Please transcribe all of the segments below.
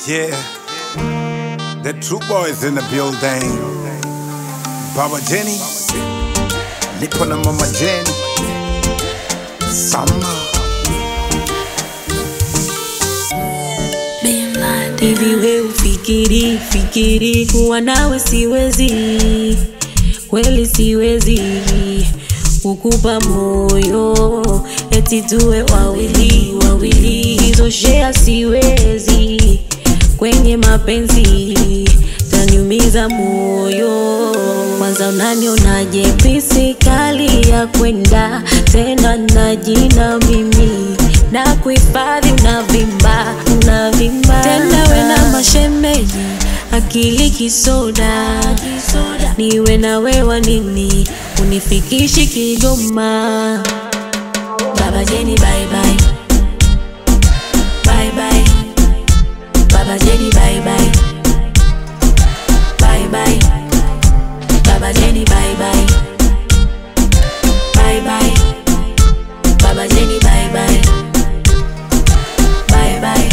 Yeah, the true boys in the building. Baba Jenny, nipo na mama Jenny. Samba. Hivi we ufikiri fikiri kuwa nawe siwezi, kweli siwezi kukupa moyo eti tuwe wawili wawili, hizo shea siwezi kwenye mapenzi, taniumiza moyo. Kwanza unanionaje pisi kali ya kwenda tena na jina mimi na kuhifadhi unavimba unavimba tena we na mashemeji akili kisoda niwe na wewa nini unifikishi Kigoma Baba Jeni bye bye bye bye Baba Jeni bye bye bye bye Baba Jeni bye bye bye bye Baba Jeni bye bye bye bye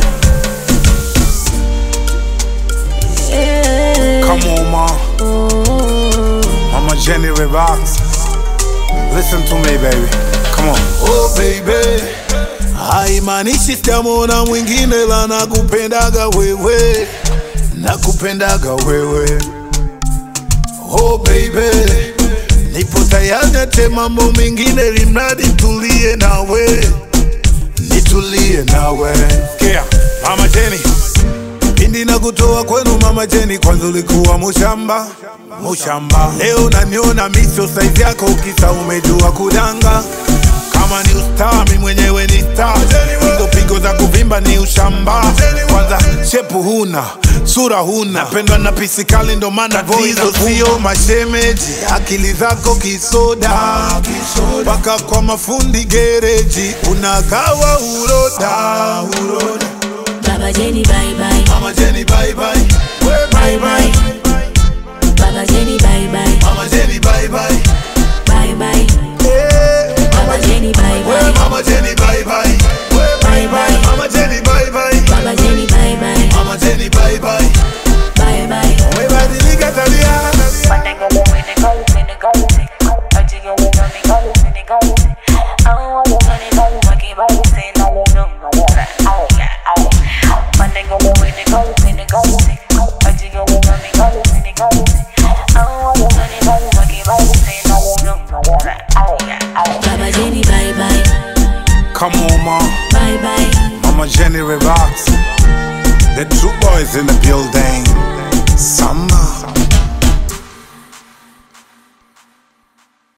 yeah. Come on, ma. oh. Mama Jenny relax. Listen to me, baby. Come on. Oh baby, haimaanishi sitamwona mwingine, la nakupendaga wewe, nakupendaga wewe. Oh baby, nipo tayari ate mambo mengine, limradi tulie nawe, nitulie nawe. Yeah, Mama Jenny. Pindi na kutoa kwenu mama Jeni, kwanza ulikuwa mushamba mushamba, leo naniona miso saizi yako, ukisa umejua kudanga. Kama ni ustaa, mi mwenyewe ni star, hizo pigo za kuvimba ni ushamba. Kwanza shepu huna, sura huna, napendwa na pisikali, ndo maana tatizo sio mashemeji, akili zako kisoda, mpaka kwa mafundi gereji unagawa uroda, uroda. Baba Jeni bye bye Mama Jenny bye bye, we bye bye. Baba Jeni bye bye Mama Jenny bye bye, bye bye eh. Baba Jeni bye We bye Mama Jenny bye bye, we bye bye. Mama Jenny bye bye, Baba Jeni bye bye Mama Jenny bye bye. bye bye Umebadilika tabia, Baba Jeni bye bye Come on, ma. bye bye Mama Jenny relax. The true boys in the building. Samba.